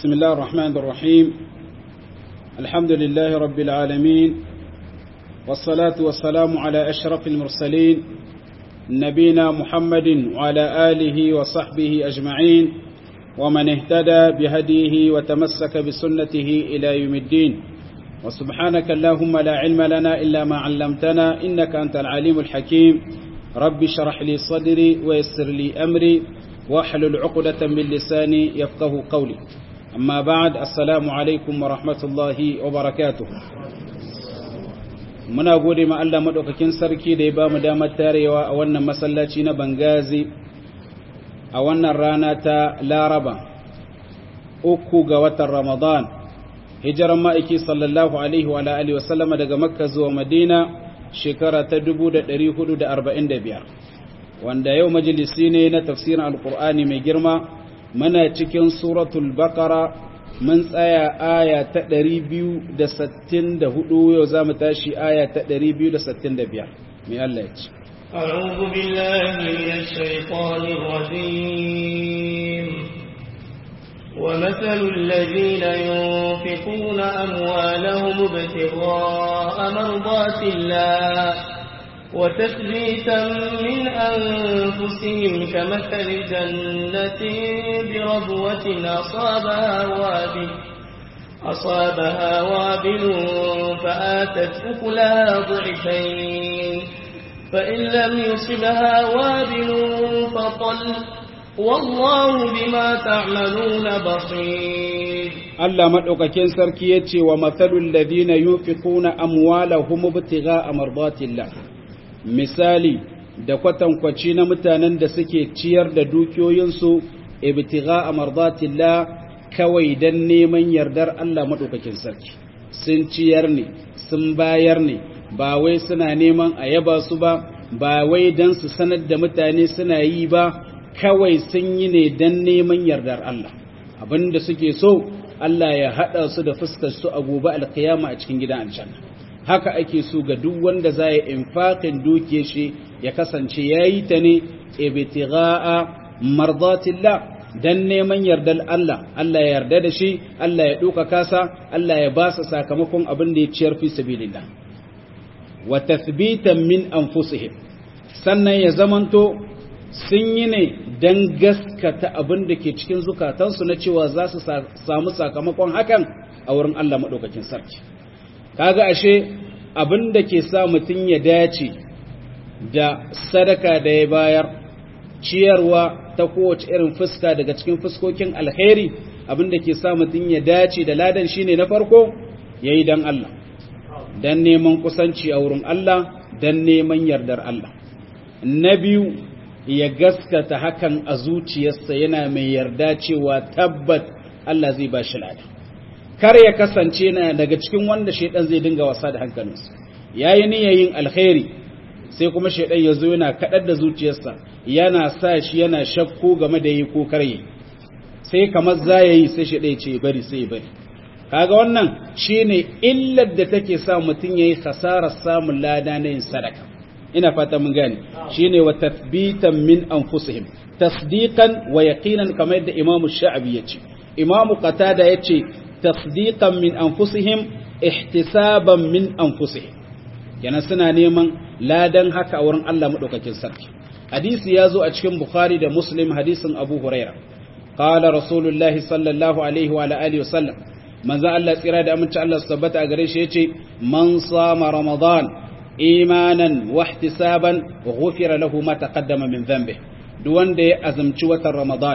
بسم الله الرحمن الرحيم الحمد لله رب العالمين والصلاة والسلام على أشرف المرسلين نبينا محمد وعلى آله وصحبه أجمعين ومن اهتدى بهديه وتمسك بسنته إلى يوم الدين وسبحانك اللهم لا علم لنا إلا ما علمتنا إنك أنت العليم الحكيم رب شرح لي صدري ويسر لي أمري واحلل عقدة من لساني يفقه قولي أما بعد السلام عليكم ورحمة الله وبركاته muna gode ma Allah madaukakin sarki da ya ba mu damar tarewa a wannan masallaci na Bangazi a wannan rana ta Laraba uku ga watan Ramadan hijiran ma'aiki sallallahu alaihi wa alihi wa sallama daga Makka zuwa Madina shekara ta 1445 wanda yau majalisi ne na tafsirin alkur'ani mai girma muna cikin suratul baqara mun tsaya aya ta 264 yau za mu tashi aya ta 265 mai Allah ya ce أعوذ بالله من الشيطان الرجيم ومثل الذين ينفقون أموالهم ابتغاء مرضات الله وتثبيتا من أنفسهم كمثل جنة بربوة أصابها وابل أصابها وابل فآتت أكلها ضعفين فإن لم يصبها وابل فطل والله بما تعملون بصير Allah madaukakin sarki yace wa mathalul ladina yunfiquna amwalahum ibtigha'a mardatillah misali da kwatankwaci na mutanen da suke ciyar da dukiyoyinsu ibtigha'a mardatillah kawai dan neman yardar Allah madaukakin sarki sun ciyar ne sun bayar ne ba wai suna neman a yaba su ba ba wai dan su sanar da mutane suna yi ba kawai sun yi ne dan neman yardar Allah abinda suke so Allah ya haɗa su da fuskar su a gobe alkiyama a cikin gidan aljanna haka ake so ga duk wanda za ya infaqin duke shi ya kasance yayi ta ne ibtigha'a mardatillah dan neman yardar Allah Allah ya yarda da shi Allah ya duka kasa Allah ya ba sa sakamakon abin da ya ciyar fi sabilillah wa tathbitan min anfusihim sannan ya zamanto sun yi ne don gaskata abin da ke cikin zukatansu na cewa za su samu sakamakon hakan a wurin Allah maɗaukakin sarki. Kaga ashe abin da ke sa mutum ya dace da sadaka da ya bayar, ciyarwa ta kowace irin fuska daga cikin fuskokin alheri abin da ke sa mutum ya dace da ladan shine na farko ya yi don Allah, don neman kusanci a wurin Allah, don neman yardar Allah. Na biyu, ya gaskata hakan a zuciyarsa yana mai yarda cewa tabbat Allah zai ba shi lada kar ya kasance na daga cikin wanda shaidan zai dinga wasa da hankalinsa yayi niyyar alkhairi sai kuma shaidan ya zo yana kadar da zuciyarsa yana sa shi yana shakku game da yi ko karye sai kamar za yi sai shaidan ya ce bari sai bari kaga wannan shine illar da take sa mutum yayi khasarar samun lada na yin sadaka ina fata mun gane shine wa tathbitan min anfusihim tasdiqan wa yaqinan kamar yadda imamu sha'abi yace imamu qatada yace tasdiqan min anfusihim ihtisaban min anfusihim yana suna neman ladan haka a wurin Allah madaukakin sarki hadisi ya zo a cikin bukhari da muslim hadisin abu huraira qala rasulullahi sallallahu alaihi wa alihi wa sallam manzo Allah tsira da aminci Allah su tabbata a gare shi yace man sama ramadan imanan wahtisaban ghufira lahu ma taqaddama min dhanbi duk wanda ya azumci watan ramadan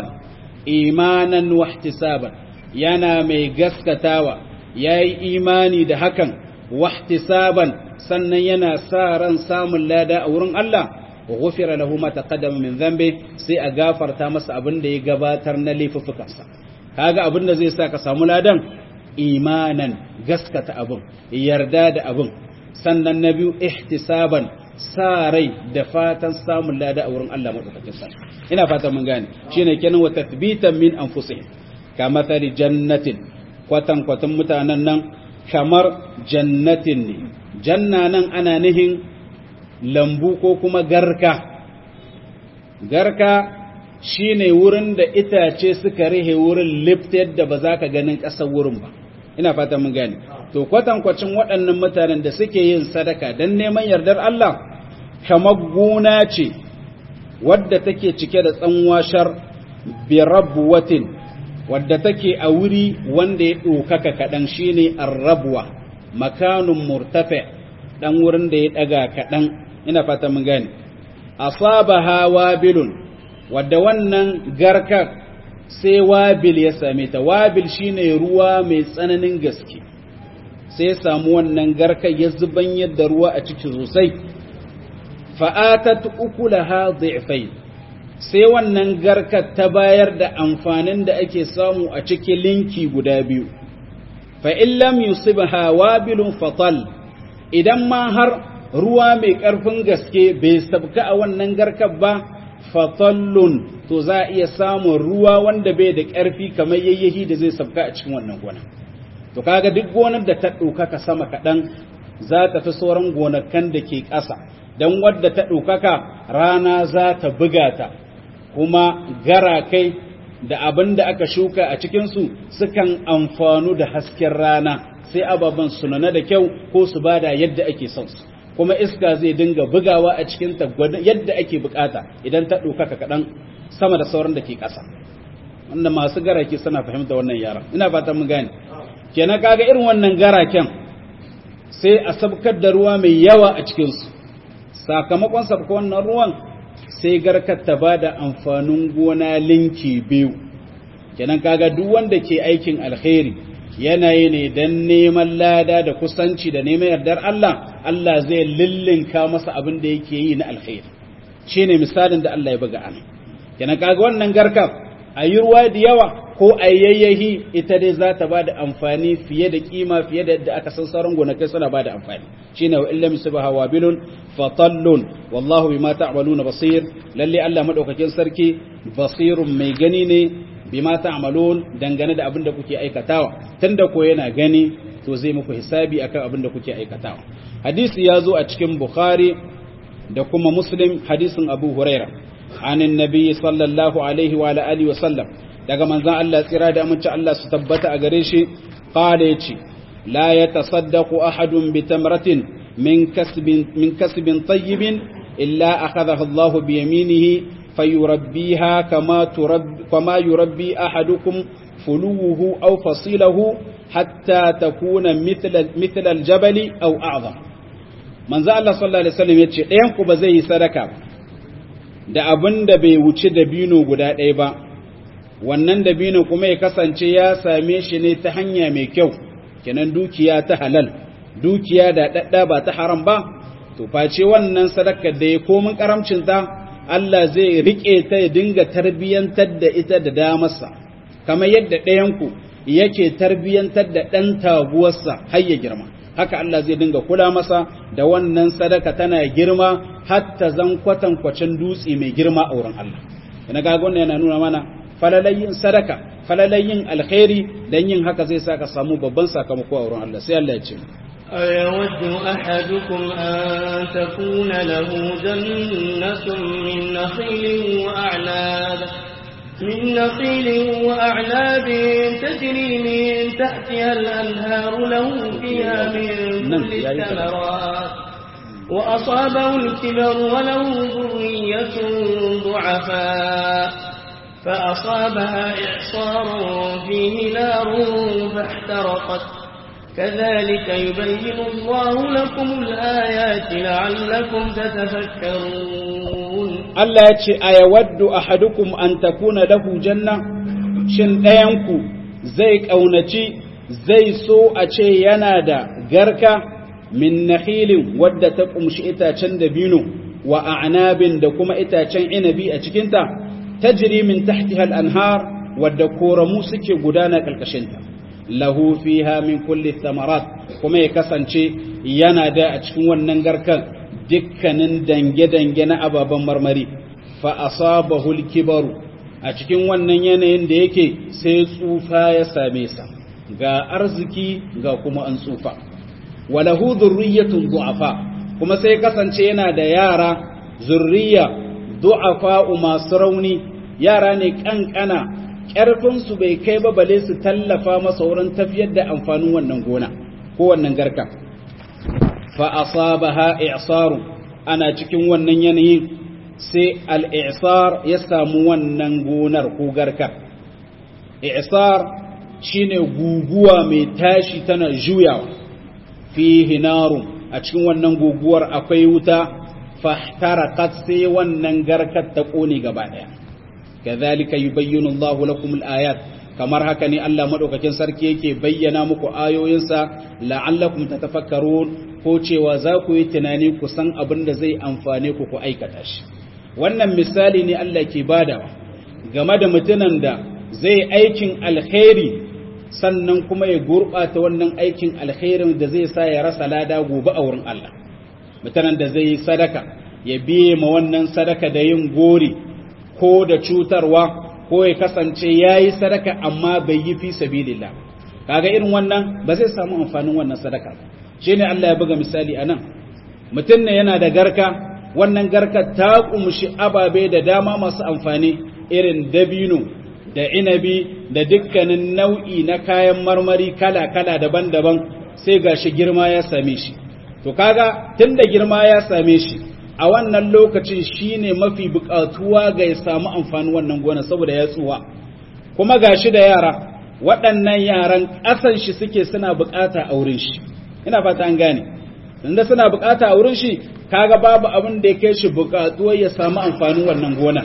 imanan wahtisaban yana mai gaskatawa yayi imani da hakan wahtisaban sannan yana sa ran samun lada a wurin Allah ghufira lahu ma taqaddama min dhanbi sai a gafarta masa abin da ya gabatar na laifuffukansa kaga abin da zai sa ka samu ladan imanan gaskata abin yarda da abin sannan na biyu ihtisaban sa rai da fatan samun lada a wurin Allah madaukakin sa ina fatan mun gane shine kenan wa tathbitan min anfusihim kama thari jannatin kwatan kwatan mutanen nan kamar jannatin ne janna nan ana nihin lambu ko kuma garka garka shine wurin da itace suka rihe wurin lifta yadda ba za ka ganin ƙasar wurin ba ina fata mun gane to kwatankwacin waɗannan mutanen da suke yin sadaka don neman yardar Allah kamar gona ce wadda take cike da tsanwashar birabuwatin wadda take a wuri wanda ya ɗaukaka kaɗan shine arrabuwa makanun murtafe ɗan wurin da ya ɗaga kaɗan ina fata mun gane asabaha wabilun wadda wannan garkar sai wabil ya same ta wabil shine ruwa mai tsananin gaske sai samu wannan garkar ya zuban yadda ruwa a ciki sosai fa'atat ukulaha dhi'fain sai wannan garkar ta bayar da amfanin da ake samu a cikin linki guda biyu fa in lam yusibha wabilun fatal idan ma har ruwa mai ƙarfin gaske bai sabka a wannan garkar ba fatallun to za a iya samun ruwa wanda bai da ƙarfi kamar yayyahi da zai sabka a cikin wannan gona to kaga duk gonar da ta ɗaukaka sama kaɗan za ta fi sauran gonakan da ke ƙasa don wadda ta ɗaukaka rana za ta buga ta kuma garakai da abin da aka shuka a cikinsu sukan amfanu da hasken rana sai ababen sunana da kyau ko su bada yadda ake son su kuma iska zai dinga bugawa a cikin ta yadda ake bukata idan ta ɗaukaka kaɗan sama da sauran da ke ƙasa wanda masu garake suna fahimta wannan yaran ina fatan mun gane kenan kaga irin wannan garaken sai a sabkar da ruwa mai yawa a cikinsu sakamakon sabka wannan ruwan sai garkar ta ba da amfanin gona linki biyu kenan kaga duk wanda ke aikin alkhairi yanayi ne don neman lada da kusanci da neman yardar Allah Allah zai lillinka masa abin da yake yi na alkhairi shine misalin da Allah ya buga ana kenan kaga wannan garkar a yi ruwa da yawa ko a yayyahi ita dai za ta ba da amfani fiye da kima fiye da yadda aka san sauran gonakai suna ba da amfani shine wa illam subha wabilun fatallun wallahu bima ta'maluna basir lalle Allah madaukakin sarki basirun mai gani ne bima ta'malun dangane da abin da kuke aikatawa tunda ko yana gani to zai muku hisabi akan abin da kuke aikatawa hadisi ya zo a cikin bukhari da kuma muslim hadisin abu huraira anin nabi sallallahu alaihi wa alihi wa sallam daga manzon Allah tsira da amince Allah su tabbata a gare shi qala yace la yatasaddaqu ahadun bi tamratin min kasbin min kasbin tayyibin illa akhadhahu Allah bi yaminihi fayurabbiha kama turabbi kama yurabbi ahadukum fuluhu aw fasilahu hatta takuna mithla mithla al-jabali aw a'zam manzo Allah sallallahu alaihi wasallam yace ɗayan ku ba zai yi sadaka da abin da bai wuce dabino guda ɗaya ba wannan dabino kuma ya kasance ya same shi ne ta hanya mai kyau kenan dukiya ta halal dukiya da dadda ba ta haram ba to face wannan sadakar da ya komin karamcin ta Allah zai rike ta ya dinga tarbiyantar da ita da damarsa kamar yadda ɗayanku yake tarbiyantar da ɗan taguwarsa har ya girma haka Allah zai dinga kula masa da wannan sadaka tana girma hatta zan kwatankwacin dutse mai girma a wurin Allah ina ga wannan yana nuna mana falalayin sadaka falalayin alkhairi dan yin haka zai saka samu babban sakamako a wurin Allah sai Allah ya ce أيود أحدكم أن تكون له جنة من نخيل وأعناب من نخيل وأعناب تجري من تحتها الأنهار له فيها من كل الثمرات وأصابه الكبر وله ذرية ضعفاء فأصابها إعصار فيه نار فاحترقت كذلك يبين الله لكم الآيات لعلكم تتفكرون Allah ya ce, A yawaddu a hadukum an takuna lahu janna, shin ɗayanku zai ƙaunaci, zai so a ce yana da garka min nahilin wadda ta ƙumshi itacen dabino wa a'nabin da kuma itacen inabi a cikinta, ta jiri min tahtihal anhar wadda koramu suke gudana ƙarƙashinta. Lahu fiha min kulli thamarat kuma ya kasance yana da a cikin wannan garkan dukkanin dange-dange na ababen marmari fa asabahu al-kibaru a cikin wannan yanayin da yake sai tsufa ya same sa ga arziki ga kuma an tsufa walahu dhurriyyatun du'afa kuma sai kasance yana da yara zurriya du'afa masu rauni yara ne kankana ƙarfinsu bai kai ba bale su tallafa masa wurin tafiyar da amfanin wannan gona ko wannan garka fa asabaha i'saru ana cikin wannan yanayin sai al-i'sar ya samu wannan gonar ko garkar i'sar shine guguwa mai tashi tana juyawa fihi narun a cikin wannan guguwar akwai wuta fahtarakat sai wannan garkar ta kone gaba daya kadhalika yubayyinu Allahu lakum al-ayat kamar haka ne Allah madaukakin sarki yake bayyana muku ayoyinsa la'allakum tatafakkarun ko cewa za ku yi tunani ku san abin da zai amfane ku ku aikata shi wannan misali ne Allah ke badawa game da mutunan da zai aikin alkhairi sannan kuma ya gurɓata wannan aikin alkhairin da zai sa ya rasa lada gobe a wurin Allah mutanen da zai yi sadaka ya biye ma wannan sadaka da yin gori ko da cutarwa ko ya kasance ya yi sadaka amma bai yi fi sabilillah kaga irin wannan ba zai samu amfanin wannan sadaka shi ne Allah ya buga misali a nan mutum ne yana da garka wannan garka ta kumshi ababe da dama masu amfani irin dabino da inabi da dukkanin nau'i na kayan marmari kala-kala daban-daban sai gashi girma ya same shi to kaga tunda girma ya same shi a wannan lokacin shine mafi bukatuwa ga ya samu amfanin wannan gona saboda ya tsuwa kuma gashi da yara waɗannan yaran ƙasan shi suke suna bukata a wurin shi ina fata an gane tunda suna bukata a wurin shi kaga babu abin da ya kai shi bukatuwa ya samu amfanin wannan gona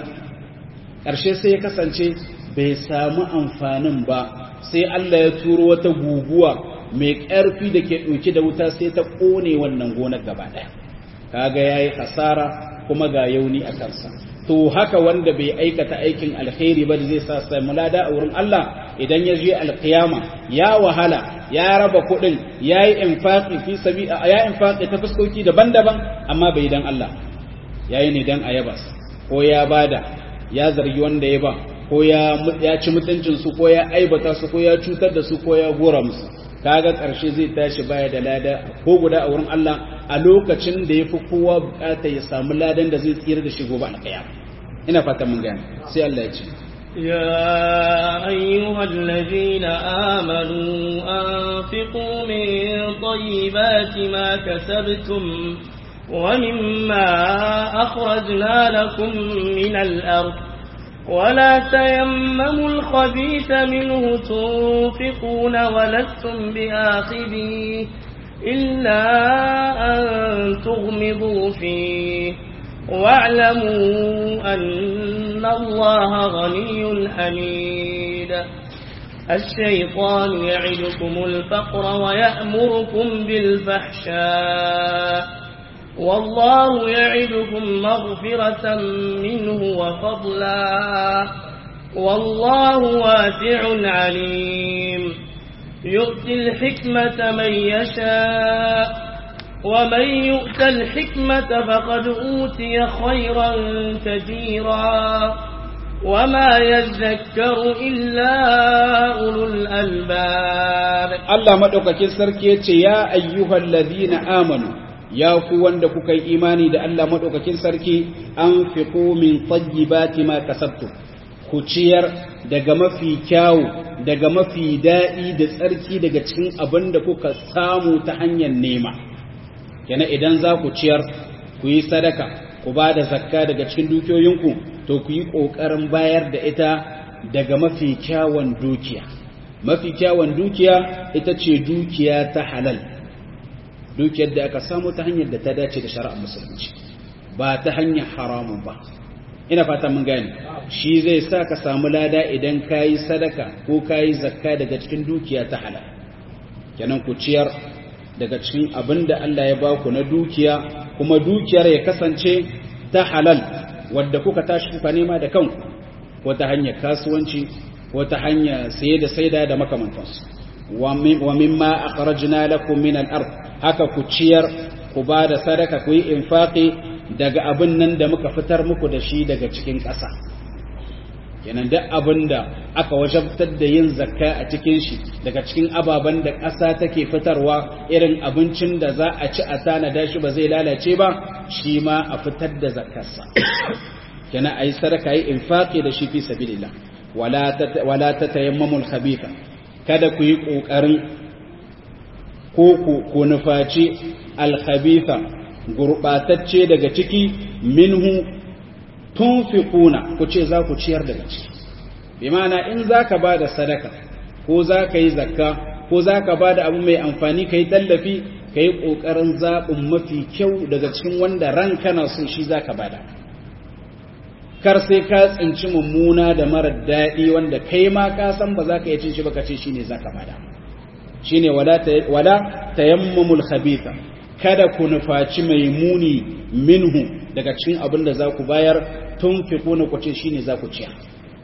ƙarshe sai ya kasance bai samu amfanin ba sai Allah ya turo wata guguwa mai ƙarfi da ke ɗauki da wuta sai ta ƙone wannan gonar gaba ɗaya kaga yayi hasara kuma ga yauni a kansa to haka wanda bai aikata aikin alkhairi ba da zai sa sai mulada a wurin Allah idan ya je alkiyama ya wahala ya raba kuɗin ya yi infaqi fi sabi ya infaqi ta fuskoki daban-daban amma bai dan Allah yayi ne dan ayabas ko ya bada ya zargi wanda ya ba ko ya ci mutuncinsu ko ya aibata su ko ya cutar da su ko ya gora musu kaga ƙarshe zai tashi baya da lada ko guda a wurin Allah a lokacin da ya fi kowa bukata ya samu ladan da zai tsira da shi gobe alƙaya ina fata mun gane sai Allah ya ce يا أيها الذين آمنوا أنفقوا من طيبات ما كسبتم ومما أخرجنا لكم من الأرض ولا تيمموا الخبيث منه تنفقون ولستم بآخذيه إلا أن تغمضوا فيه واعلموا أن الله غني حميد الشيطان يعدكم الفقر ويأمركم بالفحشاء والله يعدكم مغفرة منه وفضلا والله واسع عليم يؤتي الحكمة من يشاء ومن يؤت الحكمة فقد أوتي خيرا كثيرا وما يذكر إلا أولو الألباب الله مدوكاكين سركي يا أيها الذين آمنوا ya ku wanda kuka yi imani da Allah maɗaukakin sarki an fi min tsayyibati ma kasabtu ku ciyar daga mafi kyawu daga mafi daɗi da tsarki daga cikin abin da kuka samu ta hanyar nema kenan idan za ku ciyar ku yi sadaka ku ba da zakka daga cikin dukiyoyinku to ku yi ƙoƙarin bayar da ita daga mafi kyawun dukiya mafi kyawun dukiya ita ce dukiya ta halal dukiyar da aka samu ta hanyar da ta dace da shari'ar musulunci ba ta hanyar haramun ba ina fata mun gane shi zai sa ka samu lada idan ka yi sadaka ko ka yi zakka daga cikin dukiya ta halal kenan ku ciyar daga cikin abin da Allah ya baku na dukiya kuma dukiyar ya kasance ta halal wadda kuka tashi kuka nema da kanku ko ta hanyar kasuwanci ko ta hanyar saye da saida da makamantansu wa mimma akhrajna lakum min al-ard haka ku ciyar ku ba da sadaka ku yi infaqi daga abin nan da muka fitar muku da shi daga cikin ƙasa kenan duk abin da aka wajabtar da yin zakka a cikin shi daga cikin ababen da ƙasa take fitarwa irin abincin da za a ci a tanada shi ba zai lalace ba shi ma a fitar da zakkarsa kenan ayi sadaka yi infaqi da shi fi sabilillah wala wala tatayammamul khabitha kada ku yi kokarin ko ku ku nufaci al khabitha gurbatacce daga ciki minhu tunfiquna ku ce za ku ciyar daga ciki bi ma'ana in zaka bada sadaka ko zaka yi zakka ko zaka bada abu mai amfani kai tallafi kai kokarin zabin mafi kyau daga cikin wanda ranka na so shi zaka bada kar sai ka tsinci mummuna da marar daɗi wanda kai ma ka san ba za ka iya cin shi ba ka ce shi ne za ka bada shi ne wala tayammamul khabitha kada ku nufaci mai muni minhu daga cikin abin da za ku bayar tun fi kuna ku ce shi ne za ku ciyar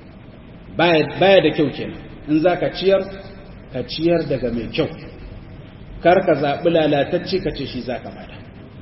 baya da kyau kenan in za ka ciyar ka ciyar daga mai kyau kar ka zaɓi lalatacce ka ce shi za ka bada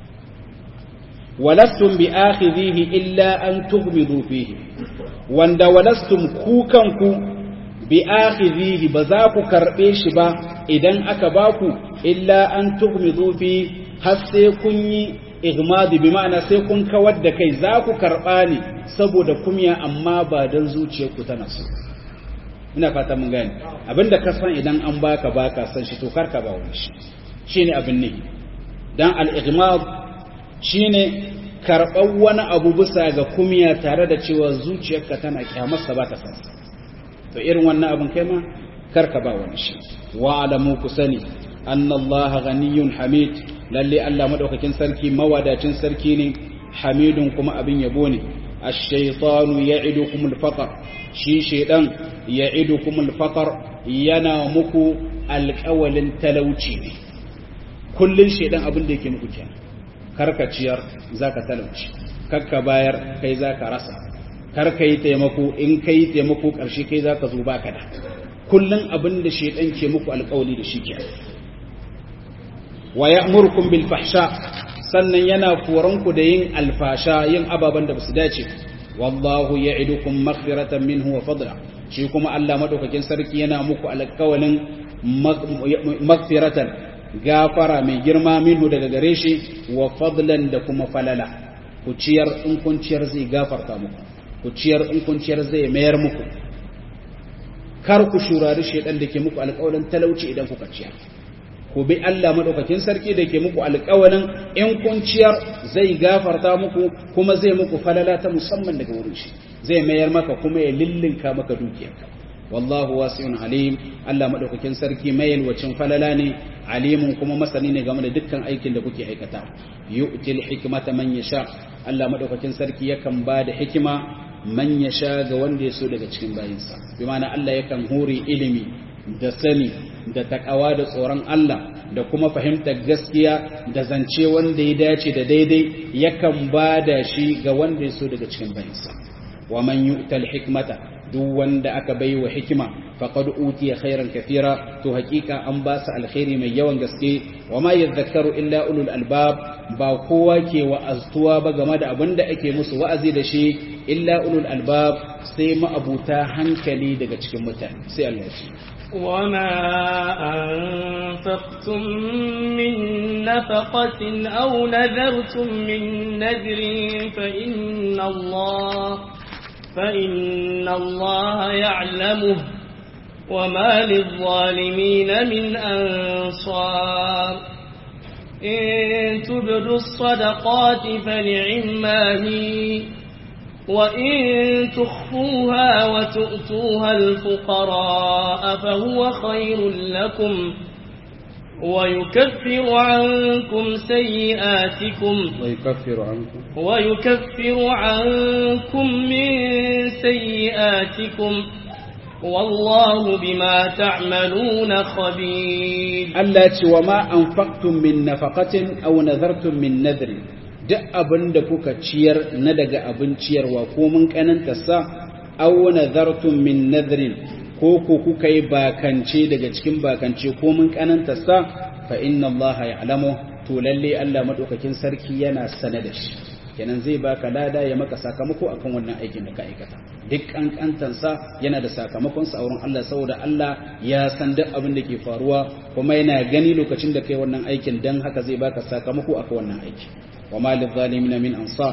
walastum bi akhidhihi illa an tughmidu fihi wanda walastum ku kanku bi akhidhihi ba za ku karbe shi ba idan aka baku illa an tughmidu fi har sai kun yi igmadi bi ma'ana sai kun kawar da kai za ku karba ne saboda kumya amma ba dan zuciyarku tana so ina fata mun gane abinda ka san idan an baka baka san shi to karka ba wani shi shine abin ne dan al-igmad shine karɓar wani abu bisa ga kumiya tare da cewa zuciyarka tana kyamarsa ba ta sansa to irin wannan abin kai ma karka ba wani shi wa alamu ku sani annallaha ghaniyun hamid lalle Allah madaukakin sarki mawadacin sarki ne hamidun kuma abin yabo ne ash-shaytanu ya'idukum al-faqr shi shaydan ya'idukum al-faqr yana muku alƙawalin talauci ne kullun shaydan abin da yake muku kenan karka ciyar za ka talauci karka bayar kai za ka rasa karka yi taimako in ka yi taimako ƙarshe kai za ka zo ba ka da kullum abin da shaidan ke muku alƙawali da shi ke wa ya murkun bil fahsha sannan yana koranku da yin alfasha yin ababen da basu dace wallahu ya'idukum maghfiratan minhu wa fadla shi kuma Allah madaukakin sarki yana muku alƙawalin maghfiratan gafara mai girma minhu daga gare shi wa fadlan da kuma falala ku ciyar in kun ciyar zai gafarta muku ku ciyar in kun ciyar zai mayar muku kar ku shurari shedan da ke muku alƙawarin talauci idan kuka ciyar ku bi Allah madaukakin sarki da ke muku alƙawarin in kun ciyar zai gafarta muku kuma zai muku falala ta musamman daga wurin shi zai mayar maka kuma ya lillinka maka dukiyarka wallahu wasi'un alim Allah madaukakin sarki mai yalwacin falala ne alimun kuma masani ne game da dukkan aikin da kuke aikata yu'til hikmata man yasha Allah madaukakin sarki yakan ba da hikima man yasha ga wanda ya so daga cikin bayinsa bi ma'ana Allah yakan hore ilimi da sani da takawa da tsoron Allah da kuma fahimtar gaskiya da zance wanda ya dace da daidai yakan ba da shi ga wanda ya so daga cikin bayinsa wa man yu'tal hikmata duk wanda aka bai wa hikima faqad utiya khairan kathira to hakika an ba su alkhairi mai yawan gaske wa ma yadhakkaru illa ulul albab ba kowa ke wa'aztuwa ba game da abin da ake musu wa'azi da shi illa ulul albab sai ma'abuta hankali daga cikin mutane sai Allah ya وما أنفقتم من نفقة أو نذرتم من نذر فإن الله فإن الله يعلمه وما للظالمين من أنصار إن تبدوا الصدقات فنعما هي وإن تخفوها وتؤتوها الفقراء فهو خير لكم ويكفر عنكم سيئاتكم ويكفر عنكم ويكفر عنكم من سيئاتكم والله بما تعملون خبير التي وما أنفقتم من نفقة أو نذرتم من نذر duk abin da kuka ciyar na daga abin ciyarwa ko mun kananta sa aw nazartum min nadrin ko ko kuka yi bakance daga cikin bakance ko mun kananta sa fa inna allaha ya'lamu to lalle Allah madaukakin sarki yana sane da shi kenan zai baka lada ya maka sakamako akan wannan aikin da ka aikata duk kankantan sa yana da sakamakon sa a wurin Allah saboda Allah ya san duk abin da ke faruwa kuma yana gani lokacin da kai wannan aikin dan haka zai baka sakamako akan wannan aiki wa malil zalimin min ansar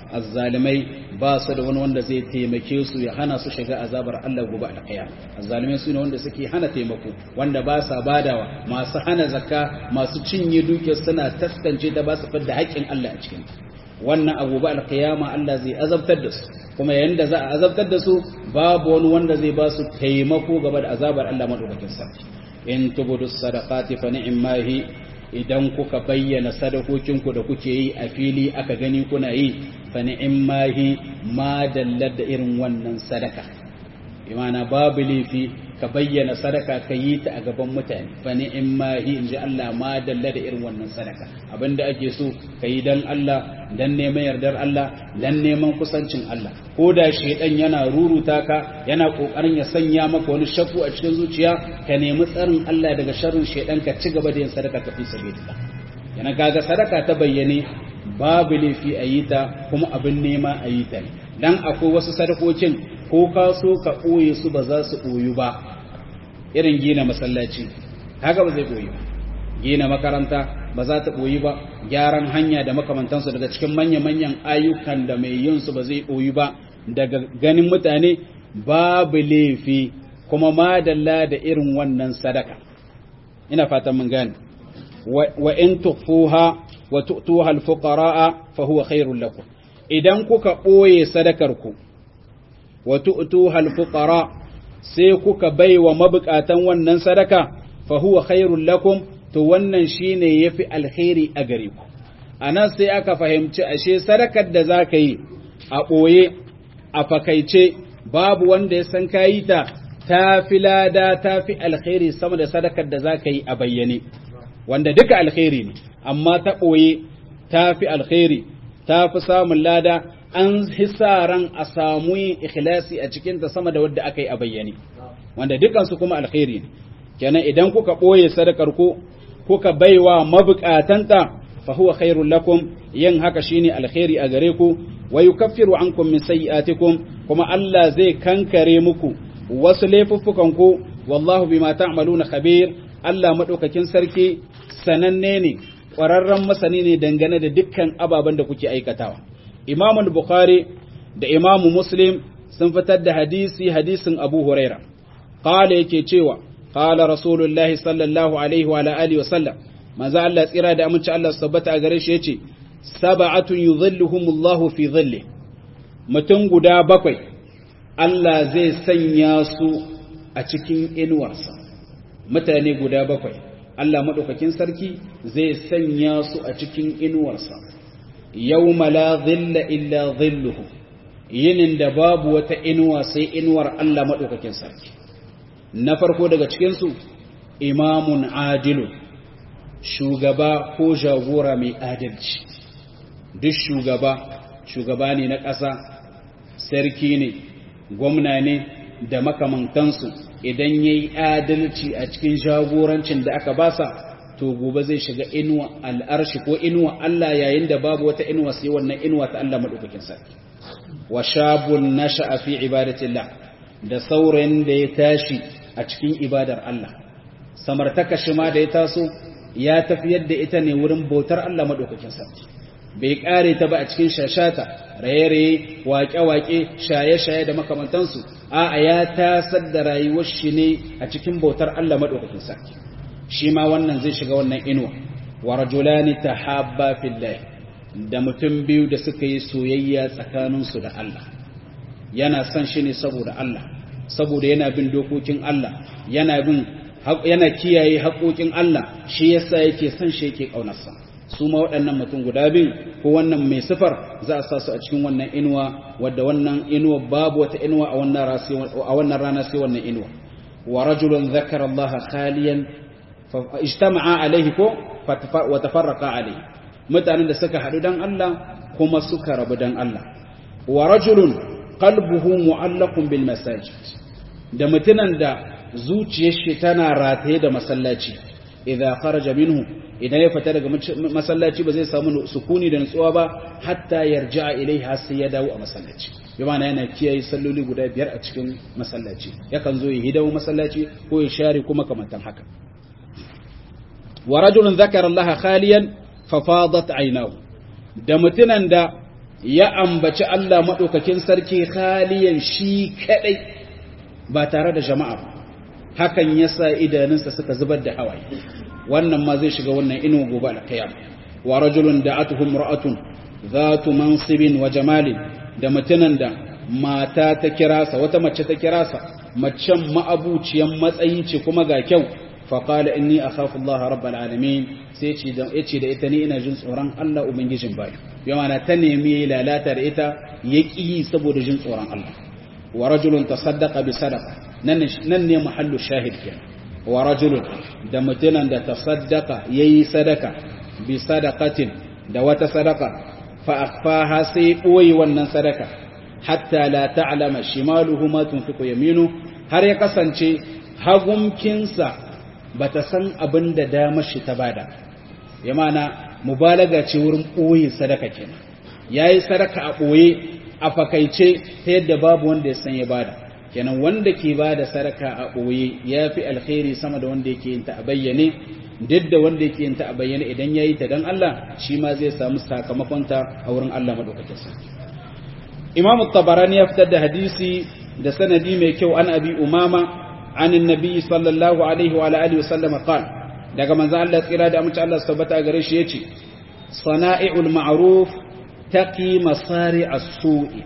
azzalimai ba su da wani wanda zai taimake su ya hana su shiga azabar Allah gobe alƙiyama azzalimai su ne wanda suke hana taimako wanda ba sa badawa masu hana zakka masu cinye dukiyar suna taskance ta ba su fidda haƙƙin Allah a cikin wannan abu ba alƙiyama Allah zai azabtar da su kuma yanda za a azabtar da su babu wani wanda zai ba su taimako gaba da azabar Allah madaukakin sarki in tubudu sadaqati fa ni'mahi idan kuka bayyana sadakokinku da kuke yi a fili aka gani kuna yi fa ni'mahi ma dallar da irin wannan sadaka imana babu laifi ka bayyana sadaka ka yi ta a gaban mutane fa ni'mahi inji Allah ma dalla da irin wannan sadaka abinda ake so ka yi dan Allah dan neman yardar Allah dan neman kusancin Allah ko da shedan yana ruruta ka yana kokarin ya sanya maka wani shakku a cikin zuciya ka nemi tsarin Allah daga sharrin shedan ka ci gaba da yin sadaka ka fi sabilillah yana kaga sadaka ta bayyane babu laifi a yi ta kuma abin nema a yi ta dan akwai wasu sadakokin ko ka so ka ɓoye su ba za su ɓoyu ba irin gina masallaci haka ba zai ɓoye ba gina makaranta ba za ta ɓoyi ba gyaran hanya da makamantansu daga cikin manya-manyan ayyukan da mai yin su ba zai ɓoyi ba daga ganin mutane babu laifi kuma madalla da irin wannan sadaka ina fatan mun gane wa in tukhfuha wa tu'tuha al-fuqara'a fa huwa khairul lakum idan kuka ɓoye sadakar ku wa tu'tuha al-fuqara sai kuka baiwa mabukatan wannan sadaka fa huwa khairul lakum to wannan shine yafi alkhairi a gare ku anan sai aka fahimci ashe sadakar da zaka yi a boye a fakaice babu wanda ya san kayi ta tafi lada tafi alkhairi sama da sadakar da zaka yi a bayyane wanda duka alkhairi ne amma ta boye tafi alkhairi tafi samun lada an hisaran a samu yin ikhlasi a cikinta sama da wadda aka yi a bayyane wanda dukansu kuma alkhairi ne kenan idan kuka ɓoye sadakar ku kuka baiwa mabukatanta fa huwa khairul lakum yin haka shine alkhairi a gare ku wa yukaffiru ankum min sayyi'atikum kuma Allah zai kankare muku wasu laifuffukan ku wallahu bima ta'maluna khabir Allah madaukakin sarki sananne ne ƙwararren masani ne dangane da dukkan ababen da kuke aikatawa Imam Bukhari da Imam Muslim sun fitar da hadisi hadisin Abu Huraira qala yake cewa qala Rasulullahi sallallahu alaihi wa alihi wa sallam manzo Allah tsira da aminci Allah tabbata a gare shi yace sab'atun yudhilluhumullahu fi dhilli mutum guda bakwai Allah zai sanya su a cikin inuwarsa mutane guda bakwai Allah madaukakin sarki zai sanya su a cikin inuwarsa yawma la dhilla illa dhilluhu yinin da babu wata inuwa sai inuwar Allah madaukakin sarki na farko daga cikin su imamun adilun shugaba ko jagora mai adalci duk shugaba shugaba ne na ƙasa sarki ne gwamna ne da makamantansu idan ya yi adalci a cikin jagorancin da aka basa to gobe zai shiga inuwa al'arshi ko inuwa Allah yayin da babu wata inuwa sai wannan inuwa ta Allah maɗaukakin sarki wa shabun nasha fi ibadatillah da saurayin da ya tashi a cikin ibadar Allah samartaka shi ma da ya taso ya tafiyar da ita ne wurin bautar Allah maɗaukakin sarki bai ƙare ta ba a cikin shashata raye-raye waƙe-waƙe shaye-shaye da makamantansu a ya tasar da rayuwar shi ne a cikin bautar Allah maɗaukakin sarki shi ma wannan zai shiga wannan inuwa wa rajulani tahabba fillah da mutum biyu da suka yi soyayya tsakaninsu da Allah yana son shi ne saboda Allah saboda yana bin dokokin Allah yana bin yana kiyaye haƙoƙin Allah shi yasa yake son shi yake ƙaunarsa su ma waɗannan mutum guda biyu ko wannan mai sifar za a sa su a cikin wannan inuwa wadda wannan inuwa babu wata inuwa a wannan rana sai wannan inuwa wa rajulun zakara Allah khaliyan fa ijtama'a alaihi ko wa tafarraqa alaihi mutanen da suka haɗu dan Allah kuma suka rabu dan Allah wa rajulun qalbuhu mu'allaqun bil masajid da mutunan da zuciyar shi tana rataye da masallaci idza kharaja minhu idan ya fita daga masallaci ba zai samu sukuni da nutsuwa ba hatta yarja'a ilaiha sai ya dawo a masallaci bi ma'ana yana kiyaye salloli guda biyar a cikin masallaci yakan zo ya hidawo masallaci ko ya share kuma kamantan haka wa rajulun zakara Allah khaliyan fa fadat aynahu da mutunan da ya ambaci Allah maɗaukakin sarki khaliyan shi kaɗai ba tare da jama'a ba hakan ya sa idanunsa suka zubar da hawaye wannan ma zai shiga wannan inu gobe alkiyama wa rajulun da'atuhum ra'atun zatu mansibin wa jamalin da mutunan da mata ta kirasa wata mace ta kirasa macen ma'abuciyan matsayi ce kuma ga kyau faƙala inni a kafin Allah rabbal alamin sai ya ce da ita ni ina jin tsoron Allah Ubangijin bayi yana ta nemi lalata da ita ya ƙi saboda jin tsoron Allah wa rajulun ta saddaka bi sadaka nan ne mahallu shahid ke wa rajulun da mutunan da ta saddaka ya yi sadaka bi sadakatin da wata sadaka fa akfaha sai ɓoye wannan sadaka hatta la ta'lama shimaluhu ma tunfiqu yaminu har ya kasance hagumkinsa bata san abin da damar shi ta bada ya mana mubalaga ce wurin ɓoye sadaka kenan yayi sadaka a ɓoye a fakaice ta yadda babu wanda ya san ya bada kenan wanda ke bada sadaka a ɓoye ya fi alkhairi sama da wanda yake yin ta a bayyane duk da wanda yake yin ta a bayyane idan yayi ta dan Allah shi ma zai samu sakamakon ta a wurin Allah madaukakin sarki Imam Tabarani ya fitar da hadisi da sanadi mai kyau an abi umama عن النبي صلى الله عليه وعلى آله وسلم قال daga manzo Allah tsira da amince Allah tabbata gare shi yace sana'iul ma'ruf taqi masari as-su'i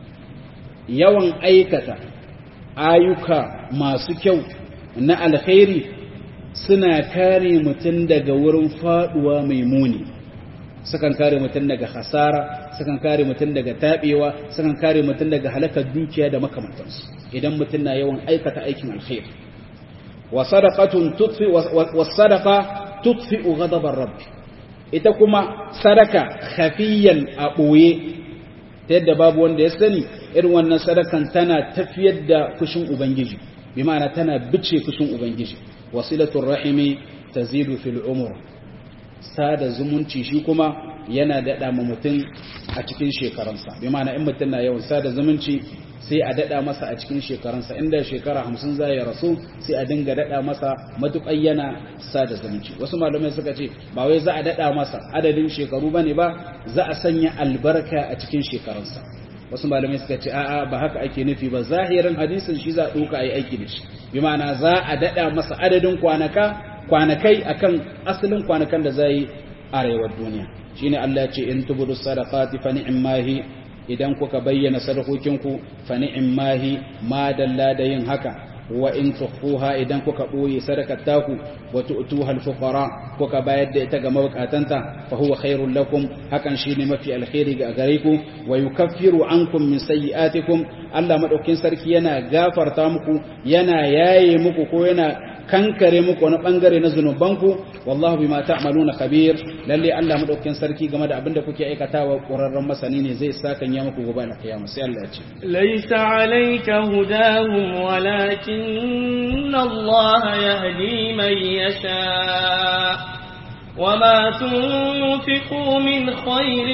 yawan aikata ayyuka masu kyau na alkhairi suna kare mutum daga wurin faduwa mai muni sukan kare mutum daga hasara sukan kare mutum daga tabewa sukan kare mutum daga halakar dukiya da makamantansu idan mutum na yawan aikata aikin alkhairi wa sadaqatun tutfi wa sadaqa tutfi ghadabar rabb ita kuma sadaka khafiyan a boye ta yadda babu wanda ya sani irin wannan sadakan tana tafiyar da kushin ubangiji bi ma'ana tana bice kushin ubangiji wasilatul rahimi tazidu fil umur sada zumunci shi kuma yana daɗa ma mutum a cikin shekarunsa bi ma'ana in mutum na yawan sada zumunci sai a daɗa masa a cikin shekarunsa inda shekara hamsin za ya rasu sai a dinga daɗa masa matuƙar yana sada zumunci wasu malamai suka ce ba wai za a daɗa masa adadin shekaru bane ba za a sanya albarka a cikin shekarunsa wasu malamai suka ce a'a ba haka ake nufi ba zahirin hadisin shi za a ɗauka a yi aiki da shi bi ma'ana za a daɗa masa adadin kwanaka kwanakai akan asalin kwanakan da zai a rayuwar duniya shine Allah ya ce in tubudu sadaqati fa ni'mahi idan kuka bayyana sadakokinku fa ni'mahi ma dalla da yin haka wa in tukhuha idan kuka boye sadakar taku wa tu'tuha al-fuqara kuka bayar da ita ga mabukatanta fa huwa khairul lakum hakan shine mafi alkhairi ga gare ku wa yukaffiru ankum min sayyi'atikum Allah madaukin sarki yana gafarta muku yana yaye muku ko yana kankare muku wani bangare na zunubanku wallahu bima ta'maluna khabir lalle Allah madaukakin sarki game da abinda kuke aikatawa ƙurarren masani ne zai saka ya muku gobe na kiyama sai Allah ya ce laysa alayka hudahum walakin Allah yahdi man yasha وما تنفقوا من خير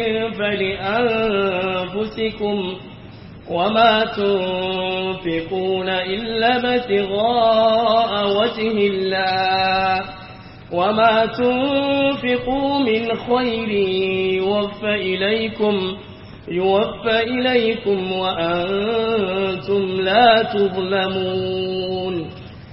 فلأنفسكم وما تنفقون إلا ابتغاء وجه الله وما تنفقوا من خير يوفى إليكم يوفى إليكم وأنتم لا تظلمون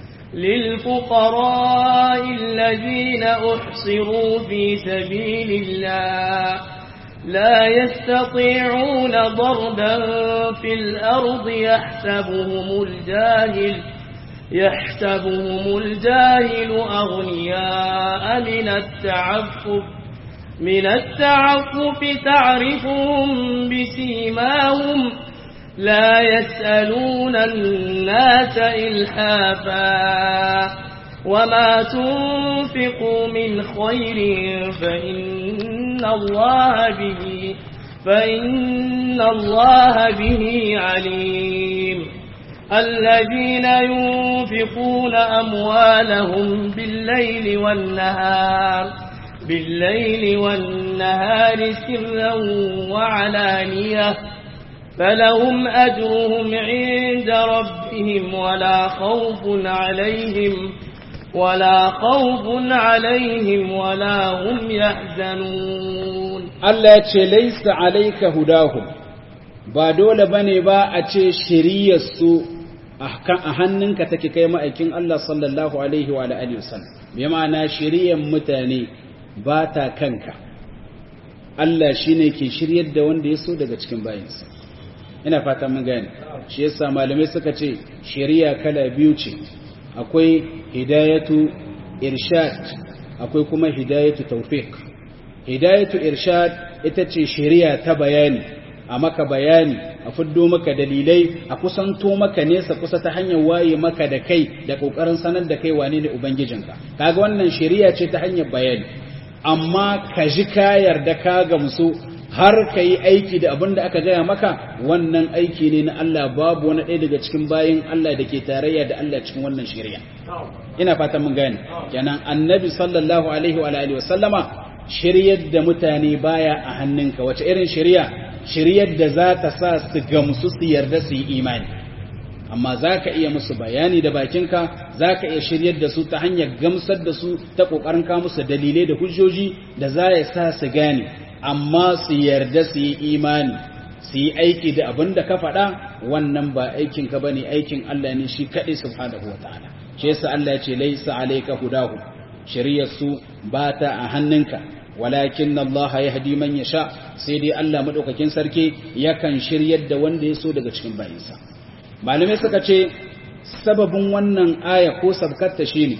للفقراء الذين أحصروا في سبيل الله لا يستطيعون ضربا في الأرض يحسبهم الجاهل يحسبهم الجاهل أغنياء من التعفف من التعفف تعرفهم بسيماهم لا يسألون الناس إلحافا وما تنفقوا من خير فإن الله به فإن الله به عليم الذين ينفقون أموالهم بالليل والنهار بالليل والنهار سرا وعلانية فلهم أجرهم عند ربهم ولا خوف عليهم ولا خوف عليهم ولا هم يحزنون Allah ya ce laisa alayka hudahum ba dole bane ba a ce shiriyar su a hannunka take kai ma'aikin Allah sallallahu alaihi wa alihi wasallam bi ma'ana shiriyar mutane ba ta kanka Allah shine ke shiryar da wanda ya so daga cikin bayinsa ina fata mun gane shi yasa malamai suka ce shari'a kala biyu ce akwai hidayatu irshad akwai kuma hidayatu tawfiq hidayatu irshad ita ce shari'a ta bayani a maka bayani a fiddo maka dalilai a kusanto maka nesa kusa ta hanyar waye maka da kai da kokarin sanar da kai wane ne ubangijinka kaga wannan shari'a ce ta hanyar bayani amma ka ji ka yarda ka gamsu har ka yi aiki da abin da aka gaya maka wannan aiki ne na Allah babu wani ɗaya daga cikin bayin Allah da ke tarayya da Allah cikin wannan shari'a ina fatan mun gane kenan annabi sallallahu alaihi wa alihi wasallama shiryar da mutane baya a hannunka wace irin shari'a shiryar da za ta sa su gamsu su yarda su yi imani amma za ka iya musu bayani da bakinka za ka iya shiryar da su ta hanyar gamsar da su ta ƙoƙarin ka musu dalilai da hujjoji da za ya sa su gane amma su yarda su yi imani su yi aiki da abin da ka faɗa wannan ba aikinka ba ne aikin Allah ne shi kaɗai subhanahu wa ta'ala shi yasa Allah ya ce laisa alayka hudahu shari'ar su ba ta a hannunka walakin Allah ya hadi man yasha sai dai Allah madaukakin sarki yakan shiryar da wanda ya so daga cikin bayinsa malamai suka ce sababin wannan aya ko sabkatta shine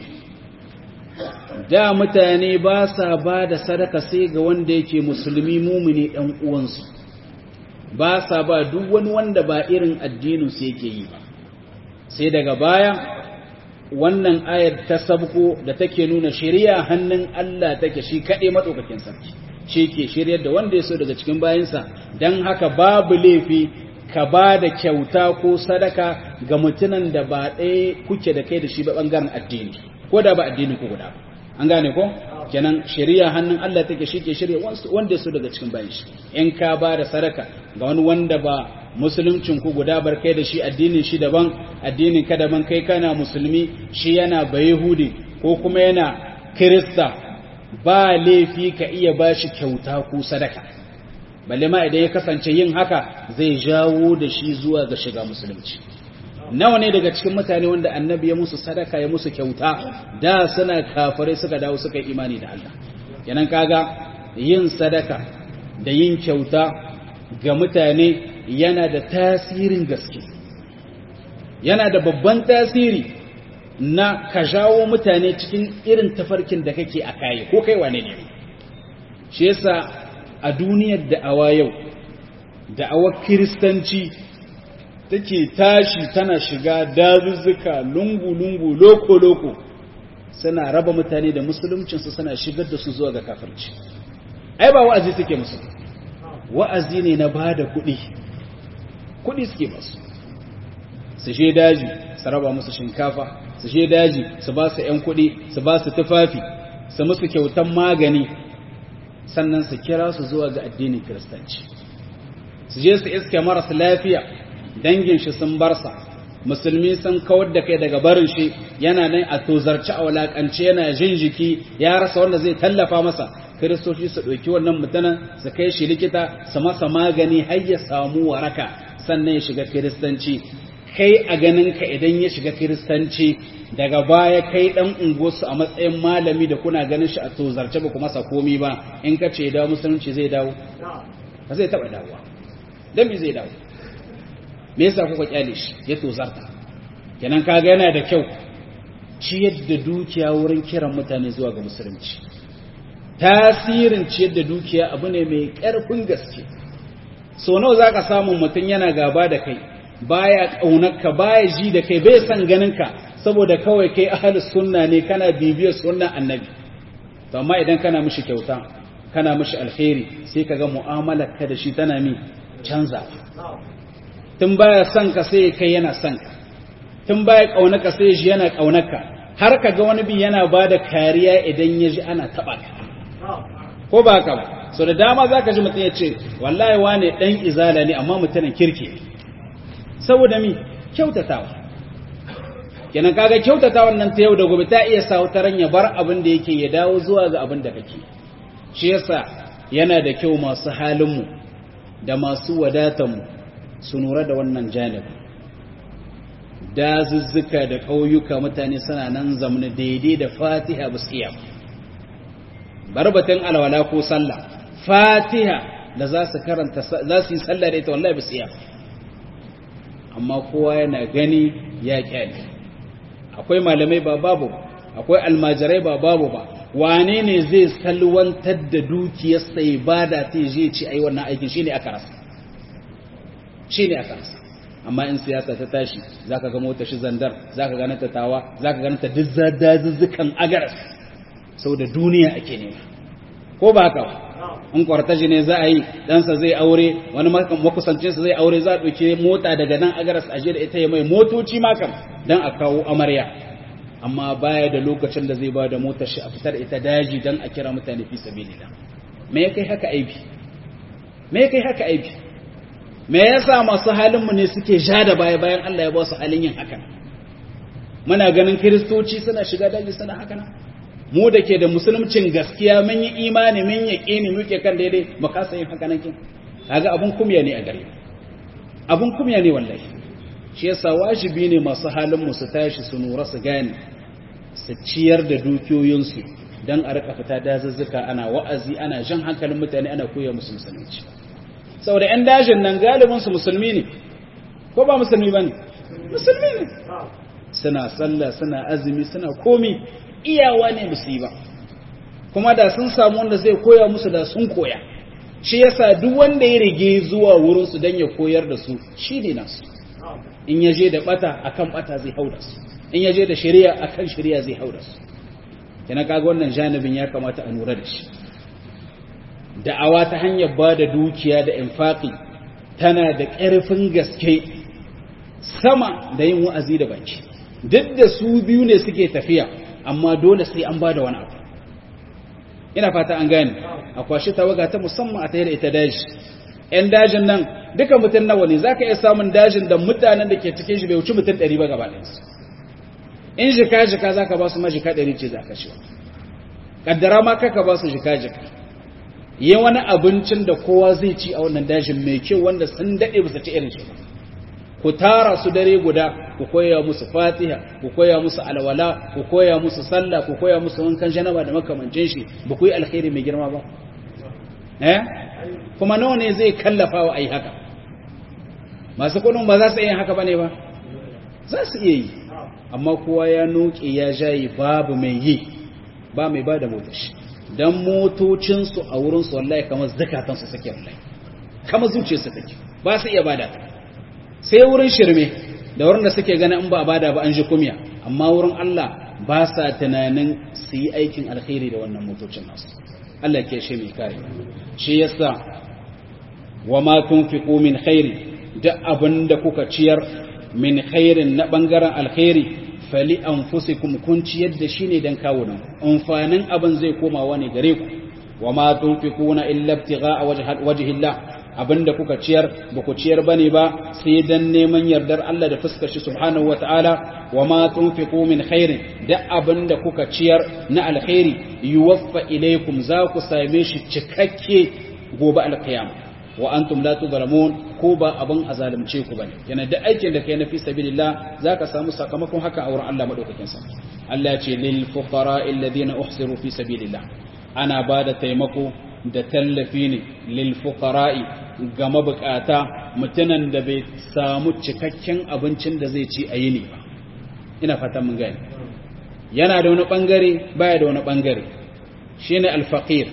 da mutane ba sa ba da sadaka sai ga wanda yake musulmi mumini ɗan uwansu ba sa ba duk wani wanda ba irin addinin su yake yi ba sai daga baya wannan ayar ta sabko da take nuna shari'a hannun Allah take shi kaɗai maɗaukakin sarki shi ke shiryar da wanda ya so daga cikin bayansa don haka babu laifi ka ba da kyauta ko sadaka ga mutunan da ba ɗaya kuke da kai da shi ba ɓangaren addini ko da ba addini ko guda ba an gane ko kenan shari'a hannun Allah take shi ke shirya wanda su daga cikin bayan shi in ka ba da sadaka ga wani wanda ba musuluncin ku guda bar kai da shi addinin shi daban addinin ka daban kai kana musulmi shi yana bayahudi ko kuma yana kirista ba laifi ka iya ba shi kyauta ko sadaka balle ma idan ya kasance yin haka zai jawo da shi zuwa ga shiga musulunci nawa ne daga cikin mutane wanda annabi ya musu sadaka ya musu kyauta da suna kafirai suka dawo suka yi imani da Allah yanan kaga yin sadaka da yin kyauta ga mutane yana da tasirin gaske yana da babban tasiri na ka jawo mutane cikin irin tafarkin da kake a kayi ko kai wane ne shi yasa a duniyar da'awa yau da'awar kiristanci take tashi tana shiga dazuzzuka lungu-lungu loko-loko suna raba mutane da musuluncinsu suna shigar da su zuwa ga kafirci ai ba wa'azi suke musu wa'azi ne na ba da kuɗi kuɗi suke basu su she daji su raba musu shinkafa su she daji su ba su ‘yan kuɗi su ba su tufafi su musu kyautan magani sannan su kira su zuwa ga addinin kiristanci su je su iske marasa lafiya dangin shi sun barsa musulmi sun kawar da kai daga barin shi yana nan a tozarci a walakance yana jin jiki ya rasa wanda zai tallafa masa kiristoci su ɗauki wannan mutanen su kai shi likita su masa magani har ya samu waraka sannan ya shiga kiristanci kai a ganin ka idan ya shiga kiristanci daga baya kai dan unguwarsu a matsayin malami da kuna ganin shi a tozarce ba kuma sa komi ba in ka ce dawo musulunci zai dawo ba zai taɓa dawowa dan me zai dawo me yasa kuka kyale shi ya tozarta kenan kaga yana da kyau ciyar da dukiya wurin kiran mutane zuwa ga musulunci tasirin ciyar da dukiya abu ne mai ƙarfin gaske so nawa zaka samu mutum yana gaba da kai baya kaunarka baya ji da kai bai san ganinka saboda kawai kai ahlus sunna ne kana bibiyar sunnan annabi to amma idan kana mishi kyauta kana mishi alkhairi sai kaga mu'amalar ka da shi tana mi canza tun baya son ka sai kai yana son ka tun baya kaunaka sai shi yana kaunaka har ka ga wani bi yana ba da kariya idan ya ji ana taɓa ka ko ba ka ba so da dama za ka ji mutum ya ce wallahi wane ɗan izala ne amma mutumin kirki saboda mi kyautatawa kenan kaga kyautatawa nan ta yau da gobe ta iya sa wata ya bar abin da yake ya dawo zuwa ga abin da kake shi yasa yana da kyau masu halinmu da masu wadatanmu su nura da wannan janibin dazuzzuka da ƙauyuka mutane suna nan zamani daidai da fatiha ba su iya barbatin alwala ko sallah fatiha da za su karanta za su yi sallah da ita wallahi ba su iya amma kowa yana gani ya kyale akwai malamai ba babu akwai almajirai ba babu ba wane ne zai salwantar da dukiyarsa ya bada ta je ci ai wannan aikin shine aka rasa shine aka rasa amma in siyasa ta tashi zaka ga motar shi zandar zaka ga ta tawa zaka ga ta dizzadazzukan agaras saboda duniya ake nema ko ba haka in kwartaji ne za a yi ɗansa zai aure wani makusancinsa zai aure za a ɗauke mota daga nan agaras a da ita ya mai motoci makam don a kawo amarya amma baya da lokacin da zai ba da motar shi a fitar ita daji don a kira mutane fi sabilillah me ya kai haka aibi me ya kai haka aibi me yasa masu halinmu ne suke ja da baya bayan Allah ya ba su halin yin haka muna ganin kiristoci suna shiga daji suna haka nan mu da ke da musulmcin gaskiya mun yi imani mun yi ƙini muke kan daidai mu kasa yin haka nan kin kaga abun kumya ne a gare abun kumya ne wallahi shi yasa wajibi ne masu halin mu su tashi su nura su gane su ciyar da dukiyoyinsu dan a rika fita dazuzzuka ana wa'azi ana jan hankalin mutane ana koya musu musulunci saboda yan dajin nan galibin su musulmi ne ko ba musulmi bane musulmi ne suna sallah suna azumi suna komi iyawa ne musu yi ba kuma da sun samu wanda zai koya musu da sun koya shi yasa duk wanda ya rige zuwa wurinsu don ya koyar da su shi ne nasu in ya je da bata akan bata zai hau da su in ya je da shari'a akan shari'a zai hau da su kina kaga wannan janibin ya kamata a lura da shi da'awa ta hanyar ba da dukiya da infaqi tana da ƙarfin gaske sama da yin wa'azi da baki duk da su biyu ne suke tafiya amma dole sai an ba da wani abu ina fata an gane a kwashi tawaga ta musamman a tayar ita daji ‘yan dajin nan duka mutum nawa ne za ka iya samun dajin da mutanen da ke cikin shi bai wuce mutum ɗari ba gaba ɗansu in jika-jika za ka ba su majika ɗari ce za ka shi ƙaddara ma kaka ba su jika-jika yi wani abincin da kowa zai ci a wannan dajin mai kyau wanda sun daɗe ba su ci irin shi ba ku tara su dare guda ku koya musu fatiha ku koya musu alwala ku koya musu sallah ku koya musu wankan janaba da makamancin shi ba ku yi alkhairi mai girma ba eh kuma nawa ne zai kallafa wa ai haka masu kudin ba za su iya haka bane ba za su iya yi amma kowa ya noke ya jayi babu mai yi ba mai ba da motashi dan motocinsu a wurinsu wallahi kamar zakatansu suke wallahi kamar zuciyarsu take ba su iya bada ta sai wurin shirme da wurin da suke ganin in ba a bada ba an ji kumya amma wurin Allah ba sa tunanin su yi aikin alkhairi da wannan motocin nasu Allah ke shi mai kare shi yasa wa ma tunfiqu min khairi da abinda kuka ciyar min khairin na bangaren alkhairi fali anfusikum kun ciyar da shi ne dan kawunan amfanin abin zai komawa ne gare ku wa ma tunfiquna illa ibtigha'a wajhillah abinda kuka ciyar ba ku ciyar bane ba sai dan neman yardar Allah da fuskar shi subhanahu wataala wa ma tunfiqu min khairin da abinda kuka ciyar na alkhairi yuwaffa ilaykum za ku same shi cikakke gobe alqiyama wa antum la tudlamun ko ba abin azalimce ku bane yana da aikin da kai na fi sabilillah zaka samu sakamakon haka a wurin Allah madaukakin sa Allah ya ce lil fuqara alladhina uhsiru fi sabilillah ana bada taimako da tallafi ne lil fuqara'i ga mabukata mutunan da bai samu cikakken abincin da zai ci a yini ba ina fatan mun gani yana da wani bangare baya da wani bangare shine al-faqir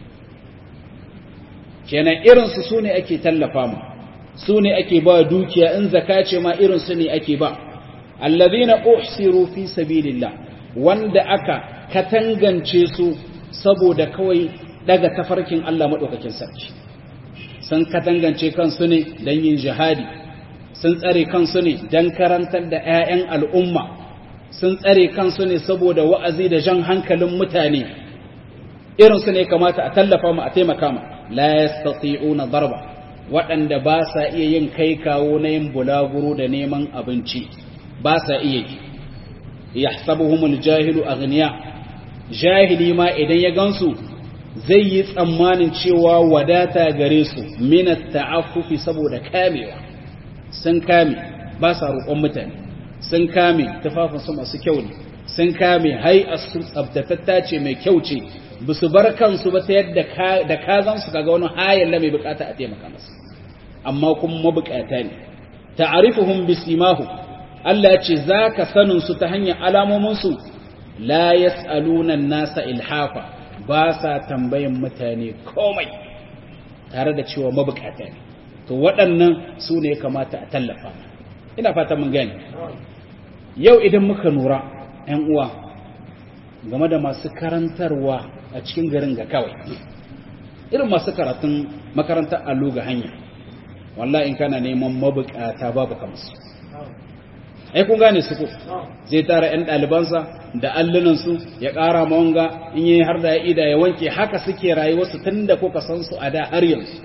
kenan irin su sune ake tallafa mu sune ake ba dukiya in zakace ma irin su ne ake ba alladhina uhsiru fi sabilillah wanda aka katangance su saboda kawai daga tafarkin Allah madaukakin sarki sun katangance kansu ne don yin jihadi sun tsare kansu ne don karantar da 'ya'yan al'umma sun tsare kansu ne saboda wa'azi da jan hankalin mutane irinsu ne kamata a tallafa mu a taimaka ma la yastati'una darba waɗanda ba sa iya yin kai kawo na yin bulaguro da neman abinci ba sa iya yi yahsabuhumul jahilu aghniya jahili ma idan ya gansu zai yi tsammanin cewa wadata gare su minat ta'affufi saboda kamewa sun kame ba sa roƙon mutane sun kame tufafinsu masu kyau ne sun kame hai'arsu tsabtatatta ce mai kyau ce ba su bar kansu ba ta yadda da kazansu kaga wani hayan la mai bukata a taimaka masa amma kuma mabukata ne ta'arifuhum bisimahu Allah ya ce zaka sanin su ta hanyar alamomin su la yas'aluna nasa ilhafa ba sa tambayan mutane komai tare da cewa mabukata ne to waɗannan su ne kamata a tallafa ina fata mun gani yau idan muka nura ‘yan uwa game da masu karantarwa a cikin garin ga kawai irin masu karatun makarantar allo ga hanya wallah in kana neman mabukata babu kamusu ai kun gane su ko zai tara ‘yan ɗalibansa da allunansu ya ƙara mawanga in yi har da ya ida ya wanke haka suke rayuwarsu tun da kuka san su a da har yanzu